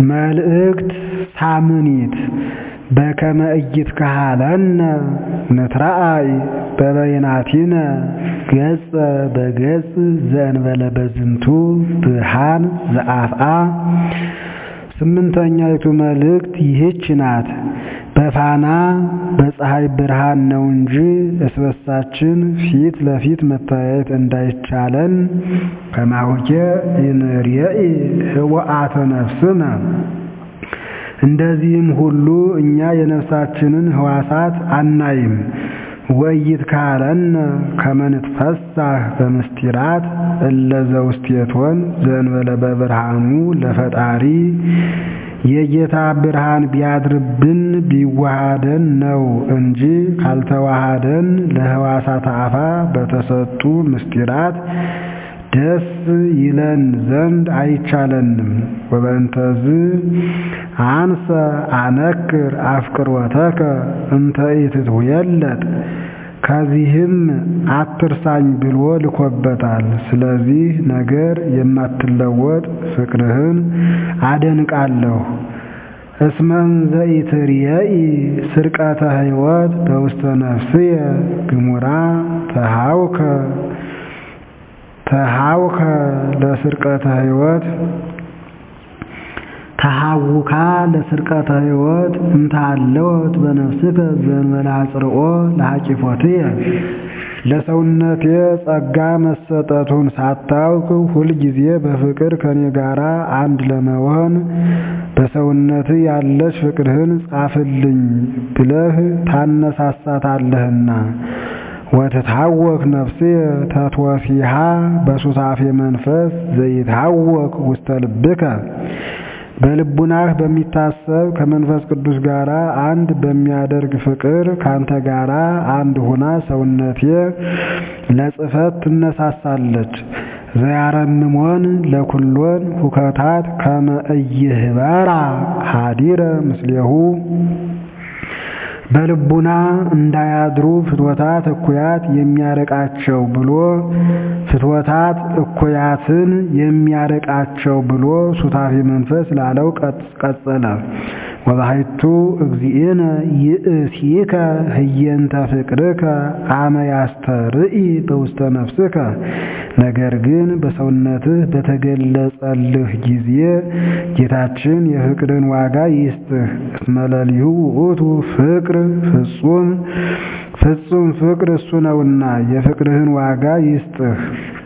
መልእክት ሳምኒት በከመ ኢይትከሀለነ ንትረአይ በበይናቲነ ገጸ በገጽ ዘእንበለ በዝንቱ ብርሃን ዘአፍአ። ስምንተኛይቱ መልእክት ይህች ናት። በፋና በፀሐይ ብርሃን ነው እንጂ እስበሳችን ፊት ለፊት መተያየት እንዳይቻለን ከማሁኬ ኢንርየኢ ህወአተ ነፍስነ እንደዚህም ሁሉ እኛ የነፍሳችንን ህዋሳት አናይም። ወኢይትከሀለነ ከመ ንትፈሳህ በምስጢራት እለ ዘውስቴቶን ዘእንበለ በብርሃኑ ለፈጣሪ የጌታ ብርሃን ቢያድርብን ቢዋሃደን ነው እንጂ ካልተዋሃደን ለህዋሳት አፋ በተሰጡ ምስጢራት ደስ ይለን ዘንድ አይቻለንም። ወበእንተዝ አንሰ አነክር አፍቅሮተከ እንተ ኢትትውየለጥ ከዚህም አትርሳኝ ብሎ ልኮበታል። ስለዚህ ነገር የማትለወጥ ፍቅርህን አደንቃለሁ። እስመ እንዘ ኢትርየኢ ስርቀተ ሕይወት በውስተ ነፍስየ ግሙራ ተሃውከ ተሃውከ ለስርቀተ ሕይወት ተሃውካ ለስርቀተ ሕይወት እንታለወት በነፍስከ ዘእንበለ አጽርኦ ለሐቂፎትየ ለሰውነቴ ጸጋ መሰጠቱን ሳታውቅ ሁልጊዜ በፍቅር ከኔ ጋራ አንድ ለመሆን በሰውነት ያለች ፍቅርህን ጻፍልኝ ብለህ ታነሳሳታለህና። ወትታወክ ነፍሴ ተትወሲሃ በሱሳፌ መንፈስ ዘይታወክ ውስተ ልብከ በልቡናህ በሚታሰብ ከመንፈስ ቅዱስ ጋር አንድ በሚያደርግ ፍቅር ካንተ ጋር አንድ ሁና ሰውነቴ ለጽፈት ትነሳሳለች። ዘያረምሞን ለኩሎን ሁከታት ከመ ኢይህበራ ሀዲረ ምስሌሁ በልቡና እንዳያድሩ ፍትወታት እኩያት የሚያርቃቸው ብሎ ፍትወታት እኩያትን የሚያርቃቸው ብሎ ሱታፌ መንፈስ ላለው ቀጸለ። ወባሕቱ እግዚእነ ይእሲከ ህየንተ ፍቅርከ አመ ያስተርኢ በውስተ ነፍስከ። ነገር ግን በሰውነትህ በተገለጸልህ ጊዜ ጌታችን የፍቅርን ዋጋ ይስጥህ። እስመ ለሊሁ ውእቱ ፍቅር ፍጹም ፍጹም ፍቅር እሱ ነውና የፍቅርህን ዋጋ ይስጥህ።